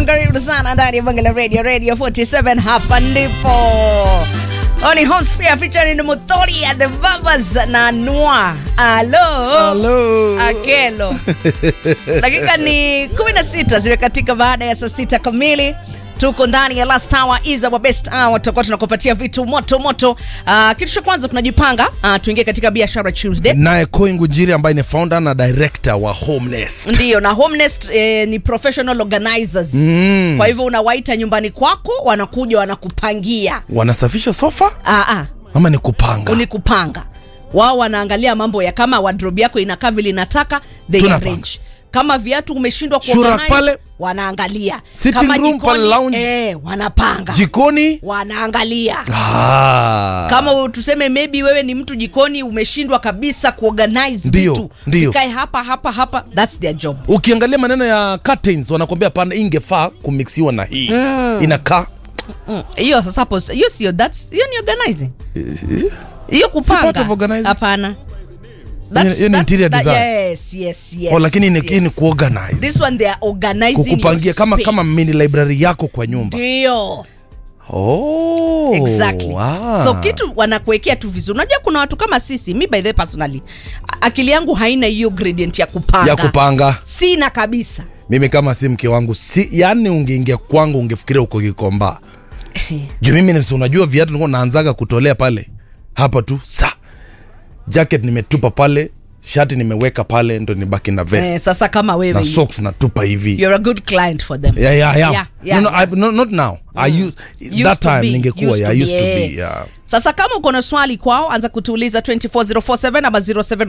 John, karibu sana ndani ya Bangala Radio Radio 47. Hapa ndipo Oni Homsphere featuring Muthori at the Babas na Noir. Alo. Hello. Akelo. Dakika ni 16 zimekatika baada ya saa sita kamili. Tuko ndani ya last hour is our best hour, tutakuwa tunakupatia vitu moto moto. Uh, kitu cha kwanza tunajipanga, uh, tuingie katika biashara Tuesday. naye Koi Ngujiri ambaye ni founder na director wa Homenest. Ndiyo, na Homenest eh, ni professional organizers Mm. kwa hivyo unawaita nyumbani kwako, wanakuja wanakupangia. Wanasafisha sofa Ah, ah, ama ni kupanga? ni kupanga. Wao wanaangalia mambo ya kama wardrobe yako inakaa vile inataka, they Tunapanga. arrange. Kama viatu umeshindwa Shura kuorganize, pale. wanaangalia. Sitting Kama room jikoni, pale lounge. eh, wanapanga. Jikoni? wanaangalia. Ah. Kama tuseme maybe wewe ni mtu jikoni umeshindwa kabisa kuorganize Ndio, vitu. ndio. Vikae hapa hapa hapa, that's their job. Ukiangalia maneno ya curtains wanakwambia pana ingefaa kumixiwa na hii. Inakaa Mm, hiyo sasa hapo hiyo sio that's hiyo ni organizing hiyo kupanga part of organizing? hapana Hiyo- hiyo ni interior design. yes yes yes oh, lakini ni, yes. hii ni kuorganize. this one they are organizing Kukupangia your kama space. kama mini library yako kwa nyumba. ndio Oh. exactly Ah. so kitu wanakuwekea tu vizuri unajua kuna watu kama sisi mi by the way personally a- akili yangu haina hiyo gradient ya kupanga ya kupanga. sina kabisa mimi kama si mke wangu si yani ungeingia kwangu ungefikiria uko kikomba juu mimi nisi unajua viatu nilikuwa naanzaga kutolea pale hapa tu sa jacket nimetupa pale shati nimeweka pale ndo nibaki na vest eh, sasa kama wewe na socks natupa hivi you're a good client for them yeah, yeah, yeah. Yeah, yeah, no, no, yeah. I, no, not now I used, Used that to time be, ningekuwa used yeah, to I used be, to eh. be yeah. sasa kama uko na swali kwao anza kutuuliza 24047 ama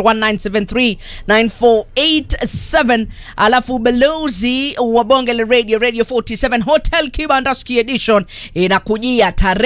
0719739487 alafu balozi wa bonge la radio radio 47 hotel kibandaski edition inakujia tarehe